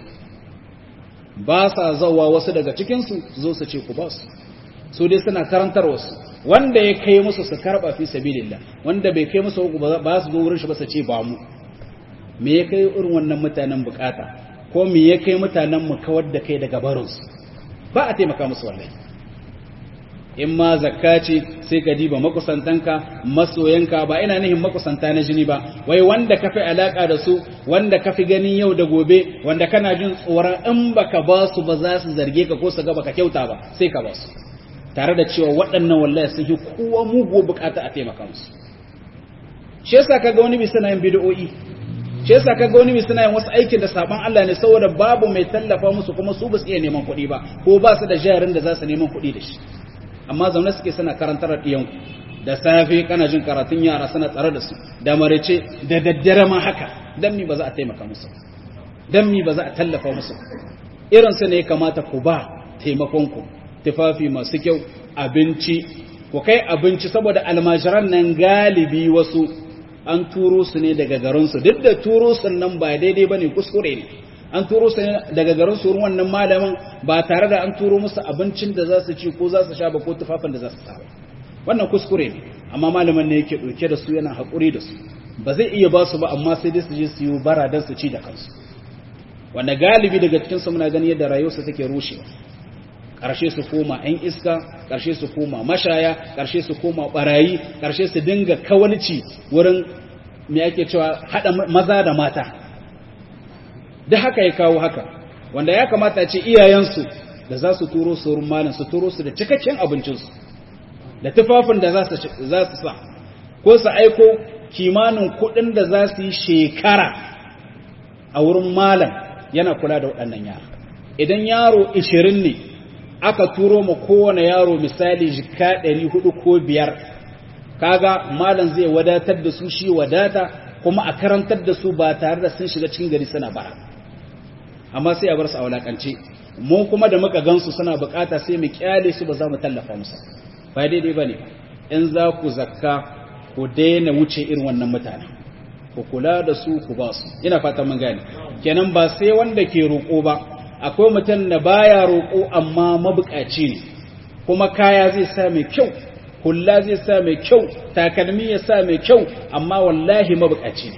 ba sa zauwa wasu daga cikinsu zo su ce ku ba su su dai suna karantar wasu wanda ya kai musu su karba fi sabilillah wanda bai kai musu ba su zo wurin shi ba su ce ba mu me ya kai irin wannan mutanen bukata ko me ya kai mutanen mu kawar da kai daga barinsu ba a taimaka musu wallahi in ma zakka ce sai ka diba makusantanka masoyanka ba ina nihin makusanta na jini ba wai wanda ka fi alaka da su wanda ka fi ganin yau da gobe wanda kana jin tsoron in baka ba su ba za su zarge ka ko su ga baka kyauta ba sai ka ba su tare da cewa waɗannan wallahi sun yi kowa mugu bukata a taimaka musu shi yasa kaga wani bi suna yin bid'o'i shi yasa kaga wani bi suna yin wasu aikin da saban Allah ne saboda babu mai tallafa musu kuma su ba su iya neman kuɗi ba ko ba su da jarin da za su neman kuɗi da shi amma zaune suke suna karantar ɗiyan da safe kana jin karatun yara suna tsare da su da marice da daddare ma haka dan mi ba za a taimaka musu dan mi ba za a tallafa musu irin su ne kamata ku ba taimakon ku tufafi masu kyau abinci ku kai abinci saboda almajiran nan galibi wasu an turo su ne daga garinsu duk da turo su nan ba daidai ba ne kuskure ne an turo su ne daga garinsu wurin wannan malamin ba tare da an turo musu abincin da za su ci ko za su sha ba ko tufafin da za su sa wannan kuskure ne amma malamin ne yake ɗauke da su yana haƙuri da su ba zai iya ba su ba amma sai dai su je su yi bara don su ci da kansu wanda galibi daga cikinsu muna gani yadda rayuwarsu take rushewa ƙarshe su koma 'yan iska ƙarshe su koma mashaya ƙarshe su koma ɓarayi ƙarshe su dinga kawalci wurin me ake cewa haɗa maza da mata da haka ya kawo haka wanda ya kamata ce iyayensu da za su turo su wurin malin su turo su da cikakken abincinsu da tufafin da za su sa ko su aiko kimanin kuɗin da za su yi shekara a wurin malam yana kula da waɗannan yara idan yaro 20 ne aka turo ma kowane yaro misali jika ɗari hudu ko biyar kaga malam zai wadatar da su shi wadata kuma a karantar da su ba tare da sun shiga cikin gari suna bara amma sai a bar su a walakance mu kuma da muka gansu suna bukata sai mu kyale su ba za mu tallafa musu ba daidai bane in za ku zakka ku daina wuce irin wannan mutane ku kula da su ku ba su ina fata mun gane kenan ba sai wanda ke roƙo ba akwai mutum da baya roƙo amma mabukaci ne kuma kaya zai sa mai kyau hulla zai sa mai kyau takalmi ya sa mai kyau amma wallahi mabukaci ne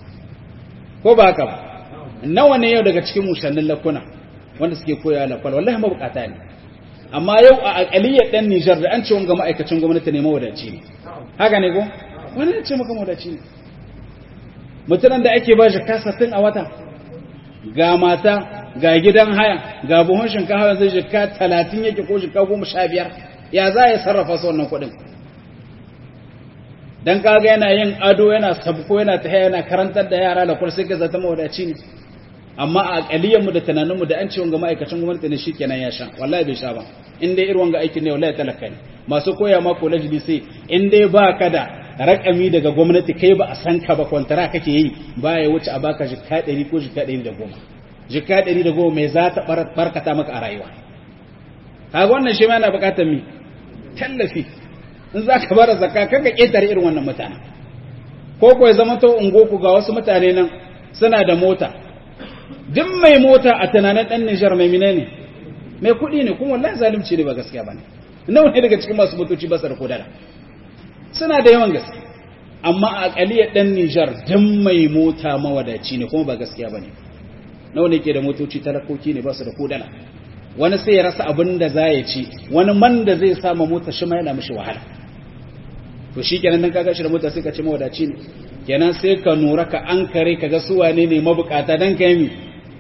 ko ba haka ba nawa ne yau daga cikin mushannin lakuna wanda suke koya lakwal wallahi mabukata ne amma yau a akaliyar dan Nijar da an ce wanga ma'aikacin gwamnati ne mawadaci ne haka ne ko wani ne ce maka mawadaci ne mutumin da ake ba shi kasatin a wata ga mata ga gidan haya ga buhun shinkafa zai jika talatin yake ko jika goma sha biyar ya za ya sarrafa su wannan kuɗin dan kaga yana yin ado yana sabko yana ta yana karantar da yara da sai ka zata mawadaci ne amma a kaliyan mu da tunanin mu da an ce wanga ma'aikacin gwamnati ne shikenan ya sha wallahi bai sha ba in dai irin wanga aikin ne wallahi talaka ne masu koya ma college bi sai in dai ba ka da rakami daga gwamnati kai ba a san ka ba kwantara kake yi ba ya wuce a baka jika 100 ko jika 110 jika 110 mai za ta barkata maka a rayuwa kaga wannan shi ma yana bukatar mi tallafi in za ka bara zakka kanka ƙetare irin wannan mutane ko ko ya zama to ungoku ga wasu mutane nan suna da mota duk mai mota a tunanin ɗan Nijar mai mine ne mai kuɗi ne kuma wallahi zalunci ne ba gaskiya ba ne nawa ne daga cikin masu motoci ba su da kodara suna da yawan gaske amma a kaliyar dan Nijar dan mai mota mawadaci ne kuma ba gaskiya bane nawa ne ke da motoci talakoki ne ba su da kodala wani sai ya rasa abin da za ya ci wani man da zai sama mota shi ma yana mishi wahala to shi kenan dan kaga shi da mota sai ka ce mawadaci ne kenan sai ka nura ka an kare ka ga su wane ne mabukata dan ka yi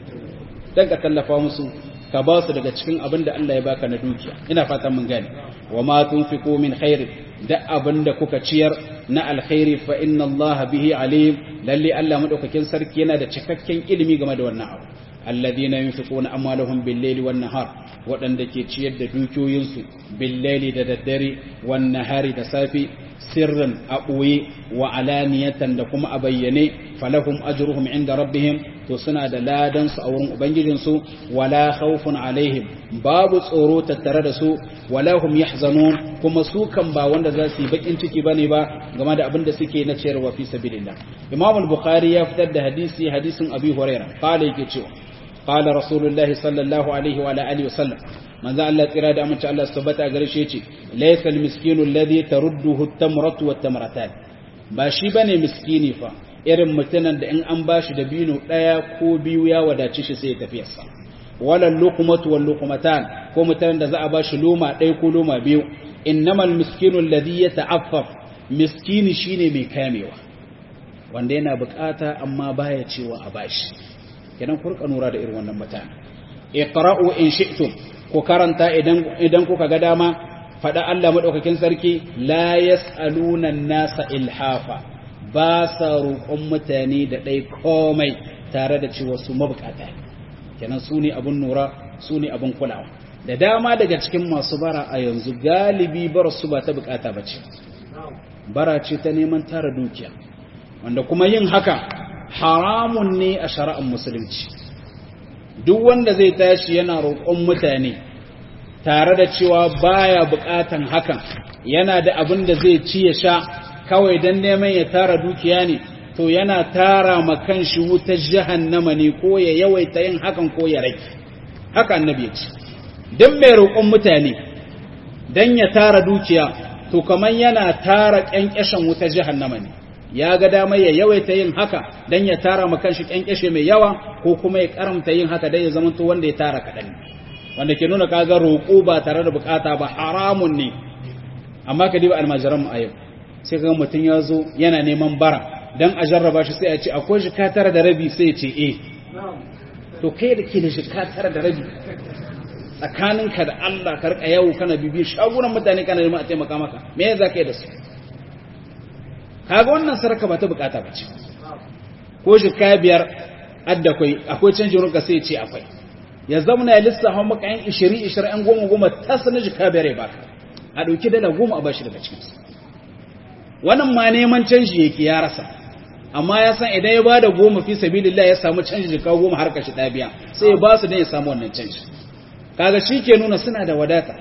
dan ka tallafa musu ka ba su daga cikin abin da Allah ya baka na dukiya ina fatan mun gane wa ma tunfiqu min khairin da abin da kuka ciyar na alkhairi fa inna Allah bihi alim lalle Allah madaukakin sarki yana da cikakken ilimi game da wannan abu alladhina yunfiquna amwalahum bil-layli wan-nahar wadanda ke ciyar da dukiyoyinsu bil-layli da daddare wan-nahari da safi sirran a ɓoye wa alaniyatan da kuma a bayyane falahum ajruhum inda rabbihim to suna da ladan su a wurin ubangijinsu wala khawfun alaihim babu tsoro tattare da su wala hum yahzanun kuma su kan ba wanda za su yi bakin ciki bane ba game da abin da suke na ciyarwa fi sabilillah imam al-bukhari ya fitar da hadisi hadisin abi hurairah qala yake cewa qala rasulullahi sallallahu alaihi wa alihi wasallam manzo Allah tsira da amince Allah su tabbata gare shi yace laysa al-miskinu alladhi tarudduhu at-tamratu wat-tamratan ba shi bane miskini fa irin mutanen da in an bashi da bino daya ko biyu ya wadace shi sai ya tafi sa wala luqmatu wal luqmatan ko mutanen da za a bashi loma daya ko loma biyu innamal miskinu alladhi yata'affaf miskini shine mai kamewa wanda yana bukata amma baya cewa a bashi kenan kurka nura da irin wannan mutane iqra'u in shi'tum ku karanta idan kuka ga dama faɗa Allah maɗaukakin sarki la yas'aluna nasa ilhafa ba sa roƙon mutane da ɗai komai tare da cewa su mabukata kenan su ne abin nura su ne abin kulawa da dama daga cikin masu bara a yanzu galibi bara su ba ta bukata ba ce bara ce ta neman tara dukiya wanda kuma yin haka haramun ne a shari'ar musulunci duk wanda zai tashi yana roƙon mutane tare da cewa baya buƙatan hakan yana da abin da zai ci ya sha kawai don neman ya tara dukiya ne to yana tara ma kanshi wutar jahannama ne ko ya yawaita yin hakan ko ya rage haka annabi ya ce duk mai roƙon mutane don ya tara dukiya to kamar yana tara ƙyanƙyashin wutar jahannama ne ya ga damar ya yawaita yin haka don ya tara ma kanshi ƙyanƙyashe mai yawa ko kuma ya karamta yin haka don ya zamanto wanda ya tara kaɗan wanda ke nuna kaga roƙo ba tare da bukata ba haramun ne amma ka diba almajiran mu a yau sai kaga mutum ya zo yana neman bara dan a jarraba shi sai a ce akwai shi ka tara da rabi sai ya ce eh to kai da ke da shi ka tara da rabi tsakaninka da Allah ka rika yawo kana bibi shagunan mutane kana neman a taimaka maka me ya zaka yi da su kaga wannan sarka ba ta bukata ba ce ko shi ka biyar adda akwai akwai canjin ruka sai ya ce akwai ya zamana ya lissafa maka yan ishiri ishiri yan goma goma ta sanar jika bere ba a ɗauki dala goma a bashi daga cikinsu wannan ma neman canji yake ya rasa amma ya san idan ya ba da goma fi sabilillah ya samu canji jika goma har kashi ɗaya biya sai ya ba su don ya samu wannan canji kaga shi ke nuna suna da wadata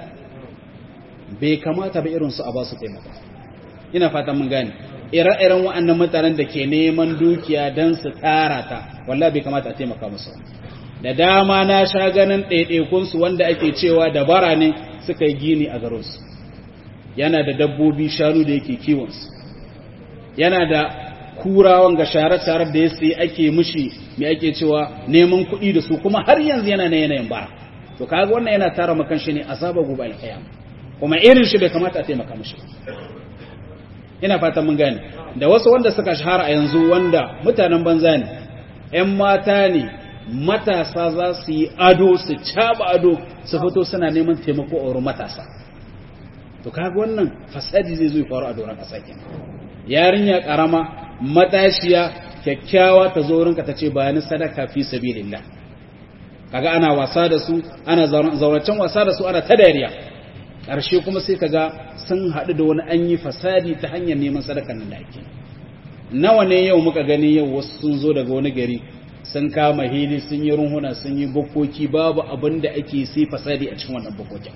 bai kamata ba irinsu a ba su taimaka ina fatan mun gane ire-iren waɗannan mutanen da ke neman dukiya don su tara ta wallah bai kamata a taimaka musu da dama na sha ganin ɗaiɗaikunsu wanda ake cewa dabara ne suka yi gini a garinsu yana da dabbobi shanu da yake kiwonsu yana da kurawan ga share-share da ya sai ake mushi mai ake cewa neman kuɗi da su kuma har yanzu yana na yanayin bara to kaga wannan yana tara makan shi ne azaba gobe alkiyama kuma irin shi bai kamata a taimaka mushi ina fatan mun gane da wasu wanda suka shahara a yanzu wanda mutanen banza ne ƴan mata ne matasa za su yi ado su caba ado su fito suna neman taimako a wurin matasa to kaga wannan fasadi zai zo ya faru a doron ƙasa kenan yarinya karama matashiya kyakkyawa ta zo wurinka ta ce bayani sadaka fi sabilillah kaga ana wasa da su ana zauracen wasa da su ana ta dariya ƙarshe kuma sai kaga sun haɗu da wani an yi fasadi ta hanyar neman sadakan nan da ake nawa ne yau muka gani yau wasu sun zo daga wani gari sun kama hili sun yi runhuna sun yi bukoki babu abin da ake sai fasadi a cikin wannan bukokin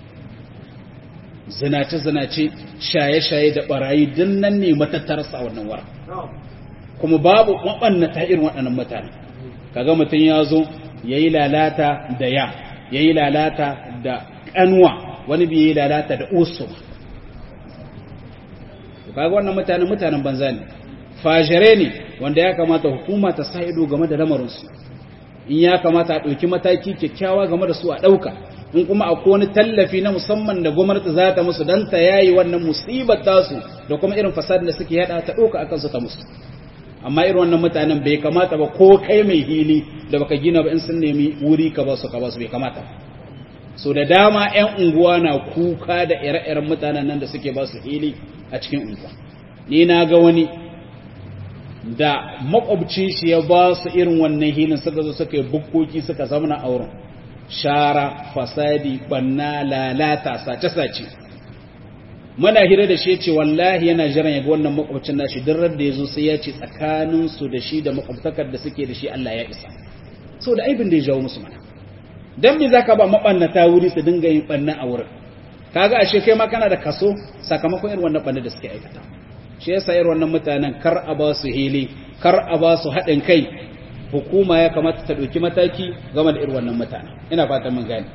zinace-zinace shaye-shaye da barayi din nan ne matattarsa a wannan wara kuma babu ta irin waɗannan mutane kaga mutum ya zo ya yi lalata da ya ya yi lalata da ƙanwa wani bai yi lalata da usu kaga wannan mutane mutanen banza ne fajire ne wanda ya kamata hukuma ta sa ido game da lamarinsu in ya kamata a ɗauki mataki kyakkyawa game da su a ɗauka in kuma akwai wani tallafi na musamman da gwamnati za ta musu don ta yayi wannan musibar tasu da kuma irin fasadin da suke yada ta ɗauka akan su ta musu amma irin wannan mutanen bai kamata ba ko kai mai hili da baka gina ba in sun nemi wuri ka ba su ka ba su bai kamata so da dama 'yan unguwa na kuka da ire-iren mutanen nan da suke ba su hili a cikin unguwa ni na ga wani da makwabcin shi ya ba su irin wannan hilin suka zo suka yi bukkoki suka zamana a wurin shara fasadi banna lalata sace-sace muna hira da shi ce wallahi yana jiran ya ga wannan makwabcin nashi duk da ya zo sai ya ce tsakaninsu da shi da makwabtakar da suke da shi Allah ya isa so da aibin da ya jawo musu mana dan me zaka ba mabannata wuri su dinga yin banna a wurin kaga ashe kai ma kana da kaso sakamakon irin wannan banna da suke aikata shi yasa irin wannan mutanen kar a ba su hili kar a ba su haɗin kai hukuma ya kamata ta ɗauki mataki game da irin wannan mutanen ina fatan mun gane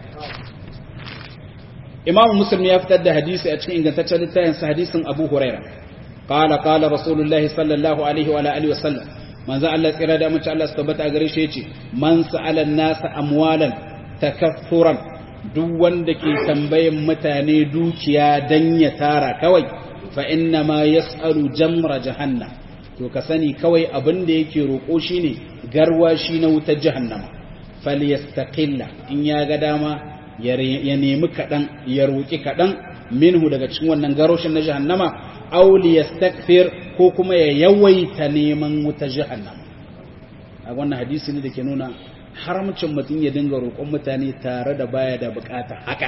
imam muslim ya fitar da hadisi a cikin ingantaccen littafin sa hadisin abu huraira qala qala rasulullahi sallallahu alaihi wa alihi wa sallam manzo Allah tsira da mace Allah su tabbata gare shi yace man sa'ala nasa amwalan takaffuran duk wanda ke tambayin mutane dukiya dan ya tara kawai fa inna ma yas'alu jamra jahannam to ka sani kawai abin da yake roko shine garwashi na wutar jahannama falyastaqilla in ya ga dama ya nemi kadan ya roki kadan minhu daga cikin wannan garoshin na jahannama aw liyastakthir ko kuma ya yawaita neman wutar jahannama a wannan hadisi ne da ke nuna haramcin mutum ya dinga roƙon mutane tare da baya da bukata haka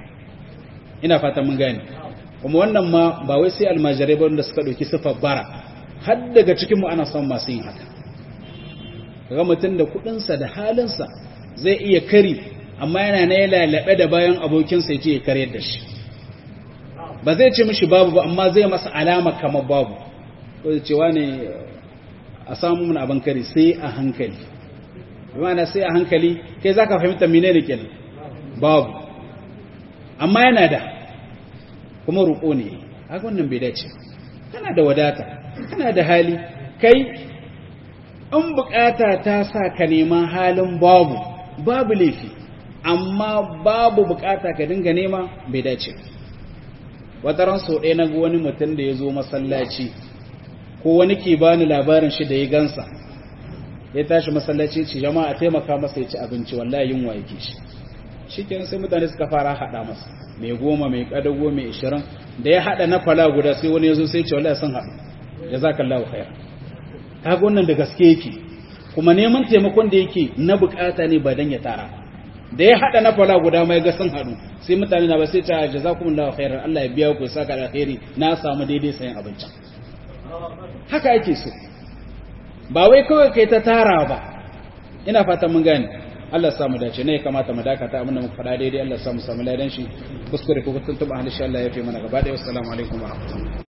ina fata mun gane kuma wannan ma ba wai sai almajirai ba wanda suka ɗauki sifar bara har daga cikin mu ana son masu yin haka kaga mutum da kuɗinsa da halinsa zai iya kari amma yana na ya lalabe da bayan abokinsa ya ce ya karyar da shi ba zai ce mishi babu ba amma zai masa alama kamar babu ko da cewa ne a samu mun abin kari sai a hankali bimana sai a hankali kai za ka fahimta mine ne kenan babu amma yana da kuma roƙo ne haka wannan bai dace kana da wadata kana da hali kai in bukata ta sa ka nema halin babu babu laifi amma babu bukata ka dinga nema bai dace wata ran sau ɗaya na ga wani mutum da ya zo masallaci ko wani ke bani labarin shi da ya gansa ya tashi masallaci ce jama'a taimaka masa ya ci abinci wallahi yunwa yake shi shikenan sai mutane suka fara hada masa mai goma mai kadago mai ishirin da ya hada na fala guda sai wani yazo sai ce wallahi sun hadu jazakallahu khair kaga wannan da gaske yake kuma neman taimakon da yake na bukata ne ba dan ya tara da ya hada na fala guda mai ga sun hadu sai mutane na ba sai ta jazakumullahu khairan Allah ya biya ku saka da alheri na samu daidai sayan abincin haka ake so ba wai kawai kai ta tara ba ina fatan mun gane Allah ya samu dace ne ya kamata mu dakata abinda muka faɗa daidai Allah ya samu samu ladan shi kuskure ko tuntuba insha Allah ya fi mana gaba da assalamu alaikum wa rahmatullahi